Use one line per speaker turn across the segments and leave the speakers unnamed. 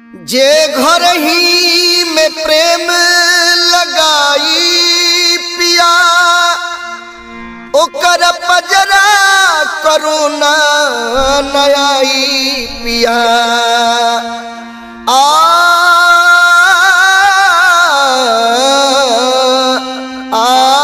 जे घर ही में प्रेम लगाई पिया ओकर पजरा करुणा नयाई पिया आ आ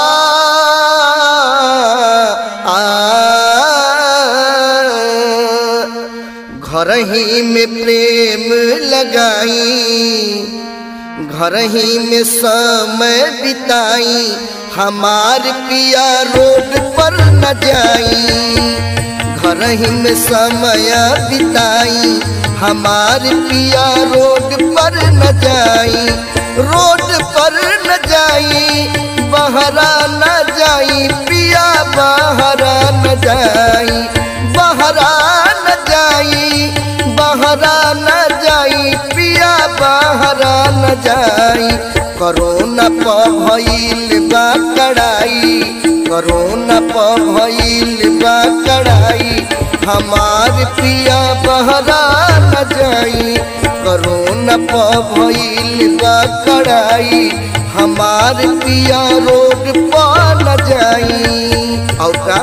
आ घर ही में प्रेम लगाई घर ही में समय बिताई हमार पिया रोड पर न जाई घर ही में समय बिताई हमार पिया रोड पर न जाई रोड पर न जाई बहरा न जाई पिया बहरा न जाई बहरा न जाई बहरा न जाई पिया बहरा न जाई करोना प भइल बा कड़ाई करोना प भइल बा कड़ाई हमार पिया बहरा न जाई करोना प भइल बा कड़ाई हमार पिया रोड पर न जाई और का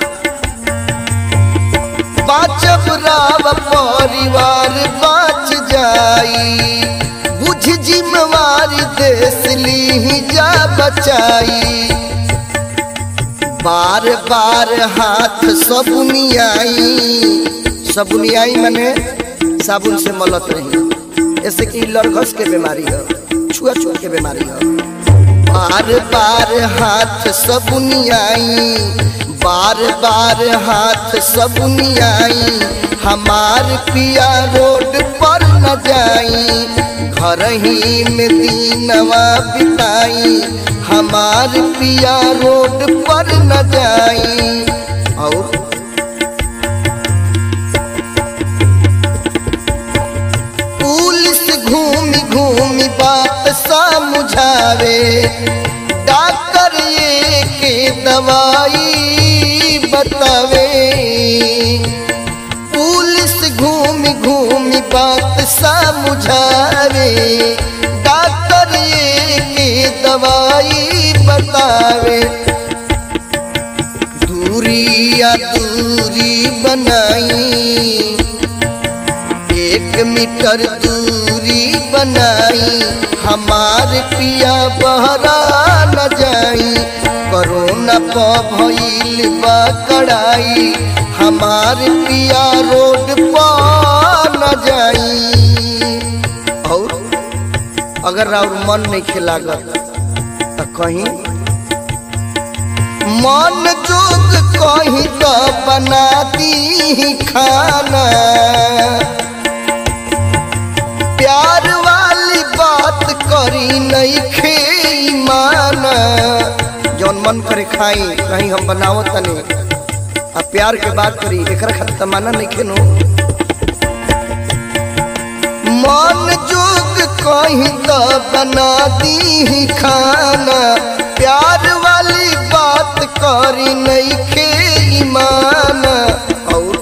बाचब राव परिवार बाच जाई बुझ जिम्मेवारी देश ली जा बचाई बार बार हाथ सबुनियाई सबुनियाई मने साबुन से मलत रही ऐसे कि लड़घस के बीमारी है छुआ छुआ के बीमारी है बार बार हाथ सबुनियाई बार बार हाथ सबुनियाई हमार पिया रोड पर न जाई घर ही में दीनवा बिताई हमार पिया रोड पर न जाई और पुलिस घूमी घूमी बात समझावे डॉक्टर ये के दवाई बतावे पुलिस घूमी घूमी बात समझावे डॉक्टर ये के दवाई बतावे दूरी या दूरी बनाई एक मीटर दूरी बनाई हमार पिया बहरा न जाई कोरोना प भइल बा कड़ाई हमार पिया रोड पर न जाई और अगर और मन नहीं खिलागत तो कहीं मन जोग कहीं तो बना दी खाना प्यार वाली बात करी नहीं खे माना जौन मन करे खाई कहीं हम बनावो तनी आ प्यार के बात करी एकरा खातिर तमाना नहीं खेनो मन जोग कहीं तो बना दी खाना प्यार वाली बात करी नहीं खे माना और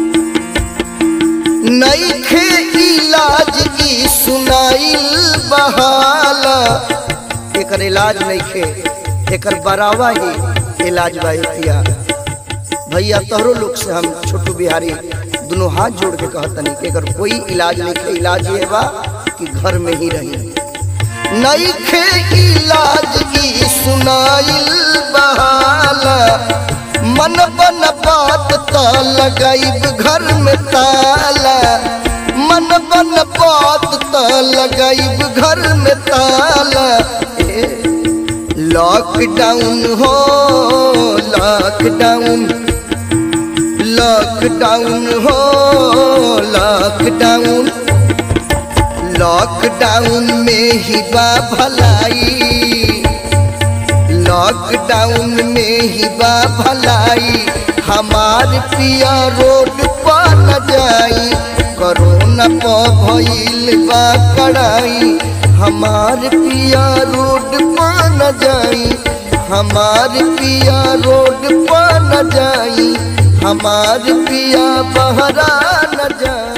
नहीं खे इलाज की सुनाइल बहाला एकर इलाज नहीं खे एकर बरावा ही इलाज बा पिया भैया तोहरो लोग से हम छोटू बिहारी दोनों हाथ जोड़ के कहतनी कि एकर कोई इलाज नहीं खे इलाज ये बा कि घर में ही रही नहीं खे इलाज की सुनाइल बहाला मन बन बात त लगाइब घर में ताला मन बन बात त लगाइब घर में ताला लॉकडाउन हो लॉकडाउन लॉकडाउन हो लॉकडाउन लॉकडाउन में ही बा भलाई लॉकडाउन में ही बा भलाई हमार पिया रोड पर न जाई कोरोना प भइल बा कड़ाई हमार पिया रोड पर न जाई हमार पिया रोड पर न जाई हमार पिया बहरा न जाई